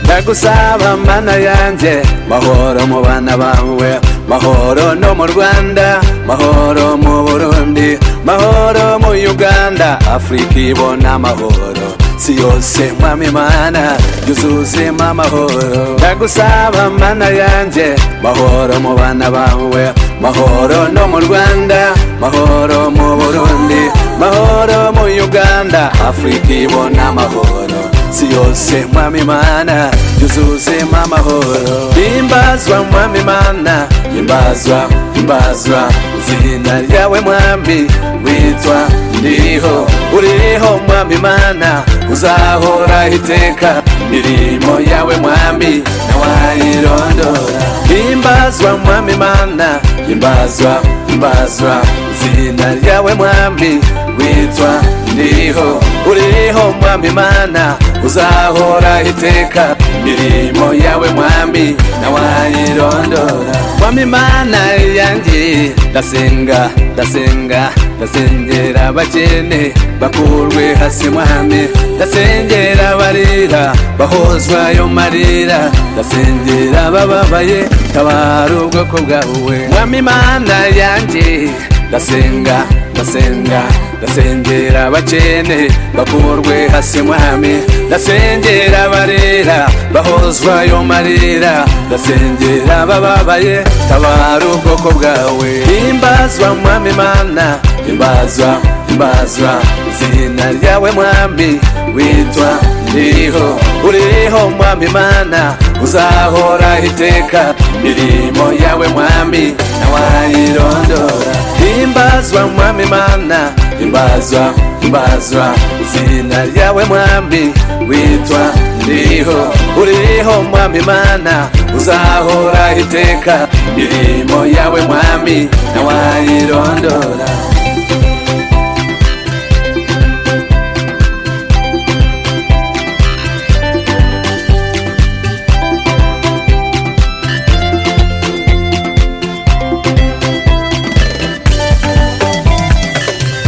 ndagusaba mana yanjye mahoro mu bana bawe mahoro no mu rwanda mahoro mu burundi mahoro mu uganda afurika ibona amahoro si yose mwami mana yuzuzemo amahoro ndagusaba mana yanjye mahoro mu bana bawe mahoro no mu rwanda mahoro mu burundi mahoro mu uganda afurika ibona amahoro si yose mwami mana yuzuzemo amahoro himbazwa mwami mana himbazwa himbazwa izina ryawe mwami witwa ndiho uriho mwami mana uzahora iteka mirimo yawe mwami nawayirondora himbazwa mwami mana himbazwa himbazwa izina ryawe mwami witwa ndiho uriho mwami mana uzahora iteka mirimo yawe mwami nawayirondora mwami mana yanjye ndasenga ndasenga ndasengera abakene bakurwe hasi mwami ndasengera abarira bahozwayo marira ndasengera abababaye tabara ubwoko bwawe mwami mana yanjye ndasenga ndasenga ndasengera abakene bakurwe hasi mwami ndasengera abarera bahozwayo marira ndasengera abababaye tabara ubwoko bwawe himbazwa mwami mana himbazwa himbazwa izina ryawe mwami witwa ndiho uriho mwami mana uzahora iteka mirimo yawe mwami nawayirondora himbazwa mwami mana himbazwa himbazwa izina ryawe mwami witwa ndiho uriho mwami mana uzahora iteka mirimo yawe mwami nawayirondora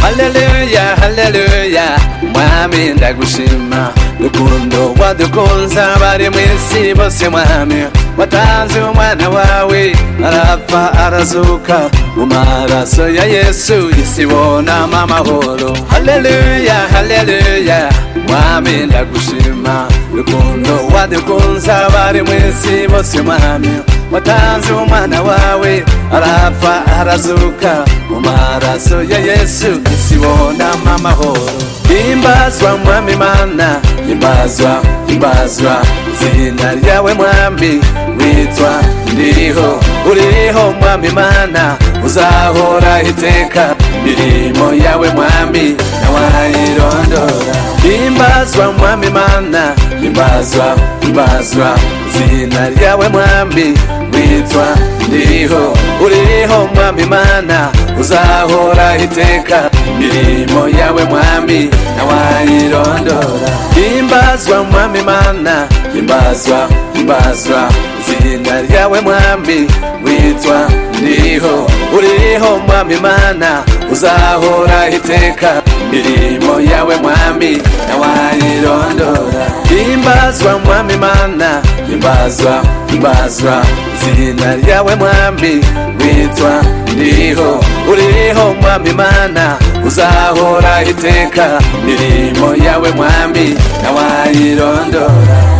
haleluya haleluya mwami ndagushima rukundo wadukunza bari mu isi bose mwami watanze umwana wawe arapfa arazuka mu maraso ya yesu isi ibonamo amahoro haleluya haleluya mwami ndagushima rukundo wadukunza bari mu isi bose mwami watanze umwana wawe arapfa arazuka mu maraso ya yesu isi ibonamo amahoro himbazwa mwami mana himbazwa himbazwa izina ryawe mwami witwa ndiho uriho mwami mana uzahora iteka mirimo yawe mwami nawayirondora himbazwa mwami mana himbazwa himbazwa izina ryawe mwami witwa ndiho uriho mwami mana uzahora iteka mirimo yawe mwami nawayirondora himbazwa mwami mana himbazwa himbazwa izina ryawe mwami witwa ndiho uriho mwami mana uzahora iteka mirimo yawe mwami nawayirondora himbazwa mwami mana himbazwa himbazwa izina ryawe mwami witwa ndiho uriho mwami mana uzahora iteka mirimo yawe mwami nawayirondora